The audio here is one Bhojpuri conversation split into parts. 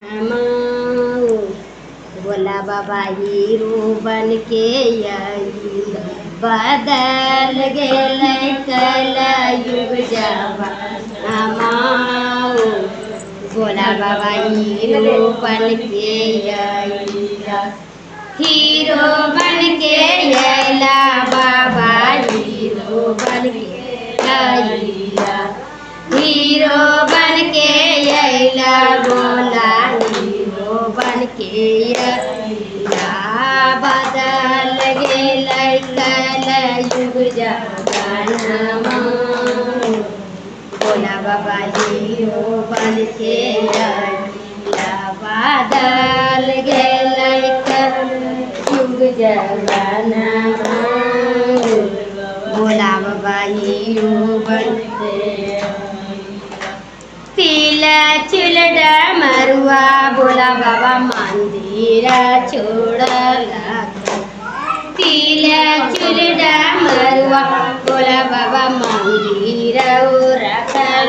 माऊ भोला बाबा हीरो बन के आइल बदल गेलै कल युग जमाना माऊ भोला बाबा हीरो बन के आइल हीरो बन के अइला बाबा हीरो बन के अइला हीरो बन के अइला बोला हीरो बन के अइला बदल गेलै कल युग जमाना बोला बाबा हीरो बन के अइला बदल गेलै कल युग जमाना भोला बाबा हीरो बन के पीला चुल मरुआ भोला बाबा मंदिर छोड़ला पीला चुल मरुआ भोला बाबा मंदिर रखल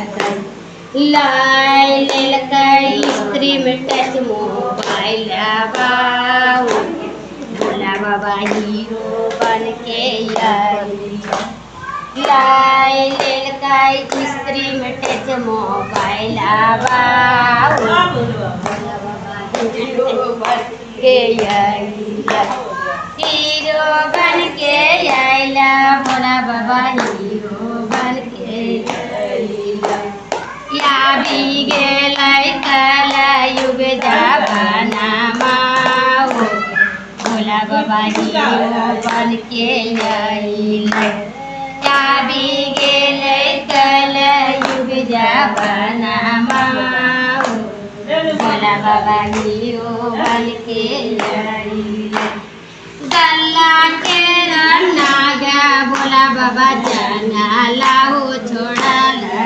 लाय लेलकै स्त्री में टच मोबाइल बाऊ भोला बाबा हीरो बन के आई लाय लेलकै स्त्री में टच मोबाइल बाऊ भोला बाबा हीरो बन के आइला हीरो बन के आइला भोला बाबा हीरो बन के आइला या भी गेलै कल युग जमाना माऊ भोला बाबा हीरो बन के आइलै या भी गेलै कल युग जमाना माऊ भोला बाबा हीरो बन के आइलै गल्ला के नागा भोला बाबा जाना लाओ छोड़ा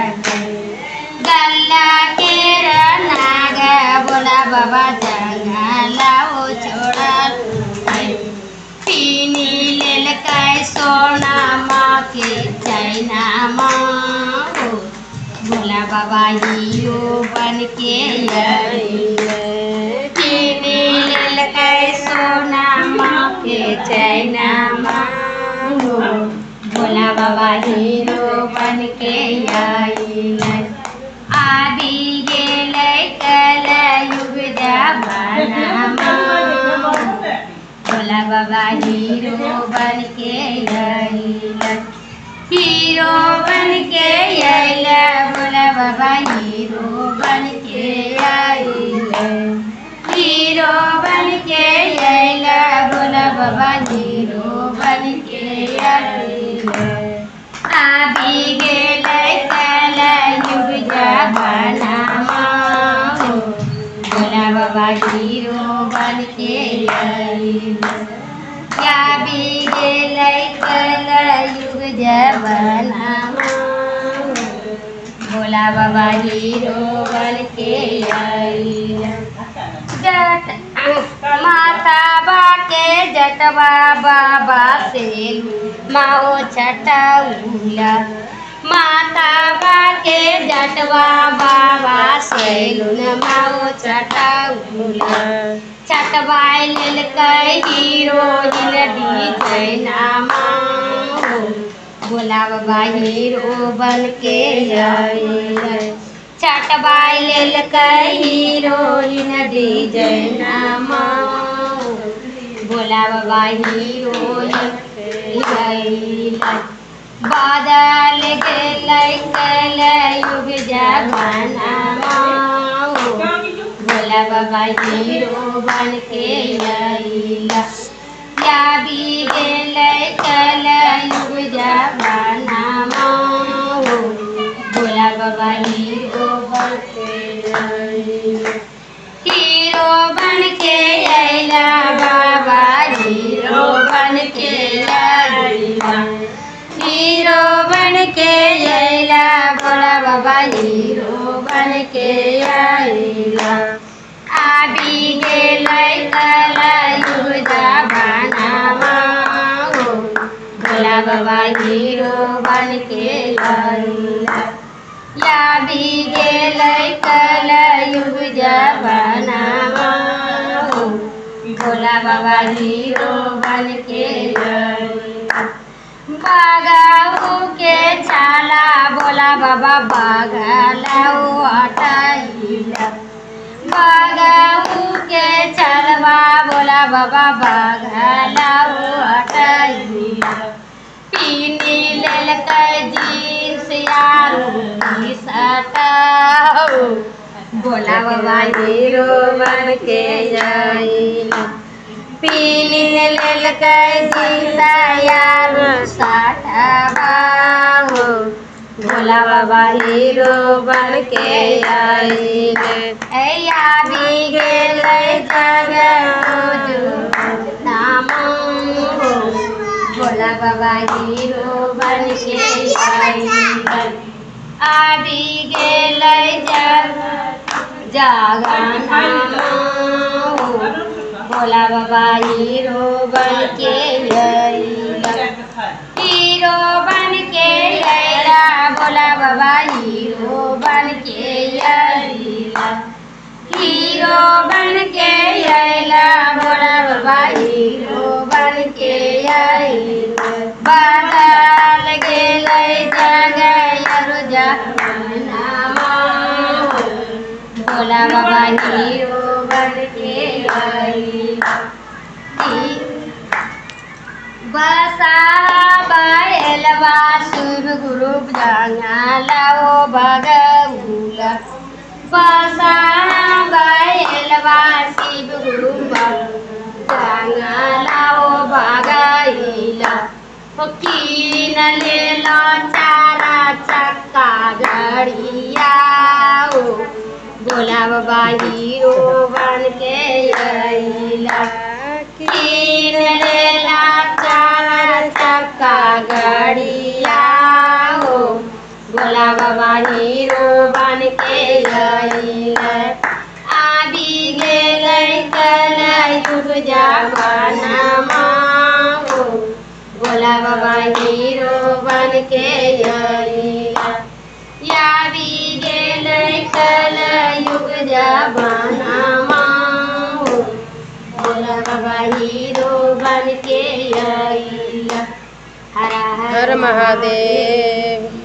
गल्ला के नागा भोला बाबा जाना लाओ छोड़ा पीनी लेलकै सोना माँ के चैना माँ भोला बाबा हीरो बन के आइले पीनी लेलकै सोना माँ के चैना माँ भोला बाबा हीरो बन के आइले आदि गेलै कल युग जमाना माँ भोला बाबा हीरो बन के आइला हीरो बन के आइला भोला बाबा हीरो बन के आइला हीरो बन के आइला भोला बाबा हीरो बन के आइला आबि गेलै कल युग जमाना माँ भोला बाबा हीरो बन के आइला या भी गेलै कल युग जमाना भोला बाबा हीरो बन के आइला जट माता बा के जटवा बाबा से माओ छटौला माता बा के जटवा बाबा से माओ छटौला छटवाय लेलकै हीरोइन डीजे नामा भोला बाबा हीरो बन के आइलै छटवाय लेलकै हीरोइन डीजे नामा भोला बाबा हीरोइन आइलै बादल गेलै कल युग जमाना भोला बाबा हीरो बन के आइला या भी गेलै कल युग जमाना भोला बाबा हीरो बन के आइला हीरो बन के अइला बाबा हीरो बन के अइला हीरो बन के अइला भोला बाबा हीरो बन के अइला आबि गेलै कल युग जमाना भोला बाबा हीरो बन के अइला या भी गेलै कल युग जमानामा हो भोला बाबा हीरो बन के बागाऊ के छाला भोला बाबा बागलाऊ हटाइला बागाऊ के छलवा भोला बाबा बागलाऊ हटाइला पीनी लेलकै जींस यारू की सटाओ भोला बाबा हीरो बन के जाइला पीनी लेलकै जींस यारू सटाओ भोला बाबा हीरो बन के आइले ऐया भी गेलै जग नाम हो भोला बाबा हीरो बन के आइले आबि गेलै जग जागरण हो भोला बाबा हीरो बन के आइले हीरो बन के अइला भोला बाबा हीरो बन के अइला हीरो बन के अइला भोला बाबा हीरो बन के अइला बदल गेलै जगह जमानामा भोला बाबा हीरो बन के अइला बसा बैलवा शिव गुरु जंगलाओ भगऊला बसा बैलवा शिव गुरु जंगलाओ भगईला कीन लेला चारा चक्का गड़िया भोला बाबा हीरो बन के अइला कीन लेला चार चक्का गड़िया हो भोला बाबा हीरो बन के अइला आबि गेलै कल युग जमानामा हो भोला बाबा हीरो बन के अइला या भी गेलै कल युग जमानामा हो भोला बाबा हीरो बन के अइला हरा हर महादेव